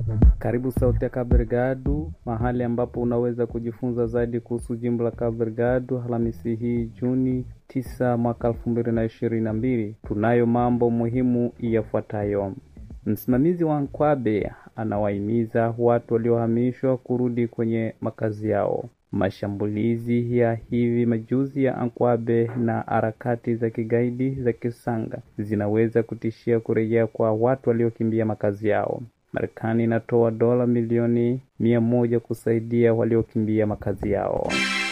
Karibu Sauti ya Cabo Delgado, mahali ambapo unaweza kujifunza zaidi kuhusu jimbo la Cabo Delgado. Alhamisi hii Juni 9 mwaka 2022, tunayo mambo muhimu yafuatayo. Msimamizi wa Nkwabe anawahimiza watu waliohamishwa kurudi kwenye makazi yao. Mashambulizi ya hivi majuzi ya Ankwabe na harakati za kigaidi za Kisanga zinaweza kutishia kurejea kwa watu waliokimbia makazi yao. Marekani inatoa dola milioni mia moja kusaidia waliokimbia makazi yao.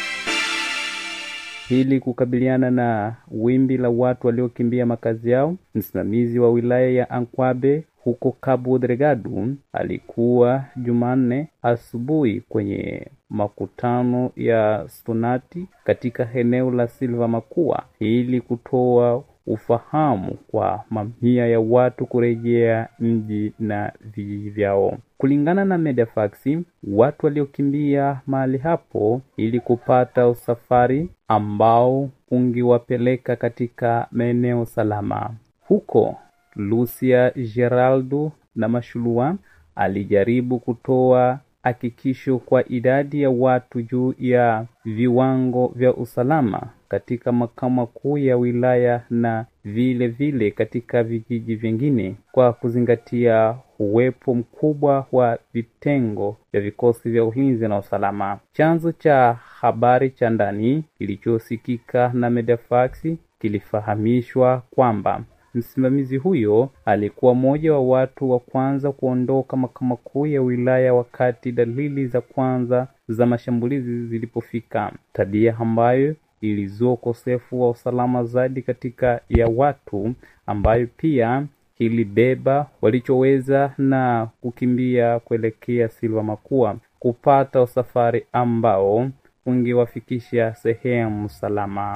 Ili kukabiliana na wimbi la watu waliokimbia makazi yao, msimamizi wa wilaya ya Ankwabe huko Cabo Delgado alikuwa Jumanne asubuhi kwenye makutano ya stonati katika eneo la Silva Makua ili kutoa ufahamu kwa mamia ya watu kurejea mji na vijiji vyao. Kulingana na Medefax, watu waliokimbia mahali hapo ili kupata usafari ambao ungewapeleka katika maeneo salama. Huko Lucia Geraldo na Mashulua alijaribu kutoa hakikisho kwa idadi ya watu juu ya viwango vya usalama katika makao makuu ya wilaya na vile vile katika vijiji vingine kwa kuzingatia uwepo mkubwa wa vitengo vya vikosi vya ulinzi na usalama. Chanzo cha habari cha ndani kilichosikika na Medefax kilifahamishwa kwamba msimamizi huyo alikuwa mmoja wa watu wa kwanza kuondoka makao makuu ya wilaya wakati dalili za kwanza za mashambulizi zilipofika, tabia ambayo ilizua ukosefu wa usalama zaidi katika ya watu, ambayo pia ilibeba walichoweza na kukimbia kuelekea Silva Makua kupata usafari ambao ungewafikisha sehemu salama.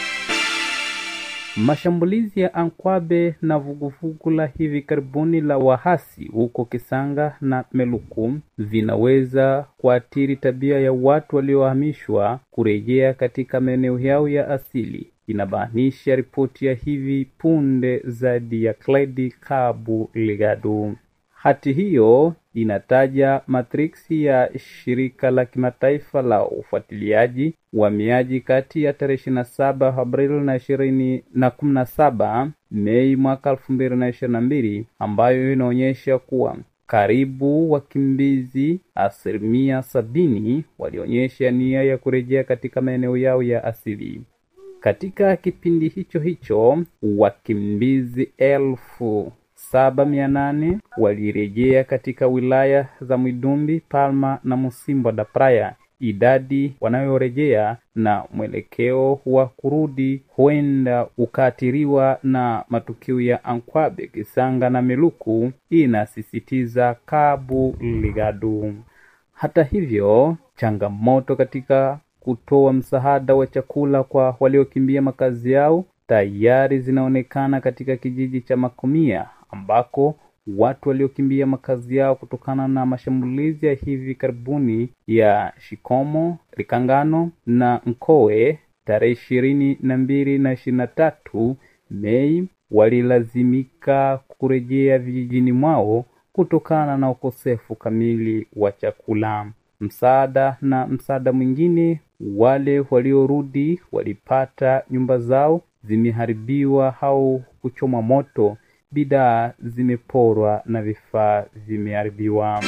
Mashambulizi ya Ankwabe na vuguvugu la hivi karibuni la wahasi huko Kisanga na Meluku vinaweza kuathiri tabia ya watu waliohamishwa kurejea katika maeneo yao ya asili, inabainisha ripoti ya hivi punde zaidi ya Clyde Cabo Delgado. Hati hiyo inataja matriksi ya shirika la kimataifa la ufuatiliaji uhamiaji kati ya tarehe ishirini na saba Aprili na ishirini na kumi na saba Mei mwaka elfu mbili na ishirini na mbili ambayo inaonyesha kuwa karibu wakimbizi asilimia sabini walionyesha nia ya kurejea katika maeneo yao ya asili. Katika kipindi hicho hicho wakimbizi elfu saba mia nane walirejea katika wilaya za Mwidumbi, Palma na Musimbo da Praia. Idadi wanayorejea na mwelekeo wa kurudi huenda ukaathiriwa na matukio ya Ankwabe, Kisanga na Meluku, inasisitiza Cabo Delgado. Hata hivyo, changamoto katika kutoa msaada wa chakula kwa waliokimbia makazi yao tayari zinaonekana katika kijiji cha Makomia ambako watu waliokimbia makazi yao kutokana na mashambulizi ya hivi karibuni ya Shikomo, Likangano na Nkowe tarehe ishirini na mbili na ishirini na tatu Mei walilazimika kurejea vijijini mwao kutokana na ukosefu kamili wa chakula, msaada na msaada mwingine. Wale waliorudi walipata nyumba zao zimeharibiwa au kuchomwa moto, bidhaa zimeporwa na vifaa vimeharibiwa.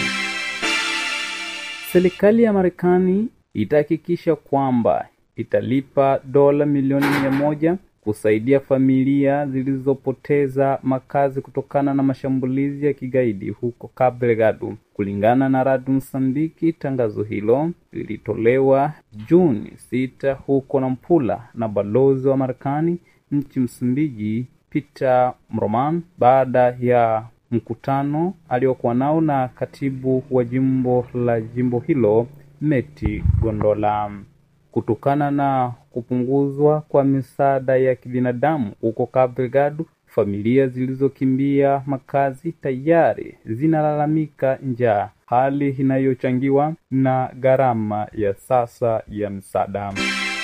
Serikali ya Marekani itahakikisha kwamba italipa dola milioni mia moja kusaidia familia zilizopoteza makazi kutokana na mashambulizi ya kigaidi huko Cabo Delgado. Kulingana na Radio Msambiki, tangazo hilo lilitolewa Juni sita huko Nampula na balozi wa Marekani nchi Msumbiji Peter Mroman baada ya mkutano aliokuwa nao na katibu wa jimbo la jimbo hilo Meti Gondola. Kutokana na kupunguzwa kwa misaada ya kibinadamu huko Cabo Delgado, familia zilizokimbia makazi tayari zinalalamika njaa, hali inayochangiwa na gharama ya sasa ya msaada.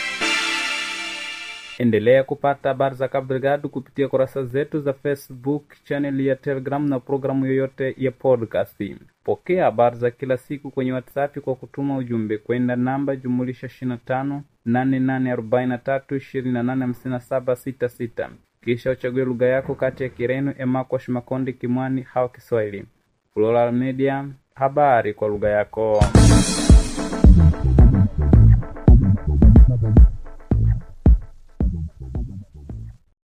Endelea kupata habari za Cabo Delgado kupitia kurasa zetu za Facebook, channel ya Telegram na programu yoyote ya podcast. Pokea habari za kila siku kwenye WhatsApp kwa kutuma ujumbe kwenda namba jumulisha 25 8843 2857 66 kisha uchague lugha yako kati ya Kireno, Emakwash, Makonde, Kimwani au Kiswahili. Plural Media, habari kwa lugha yako.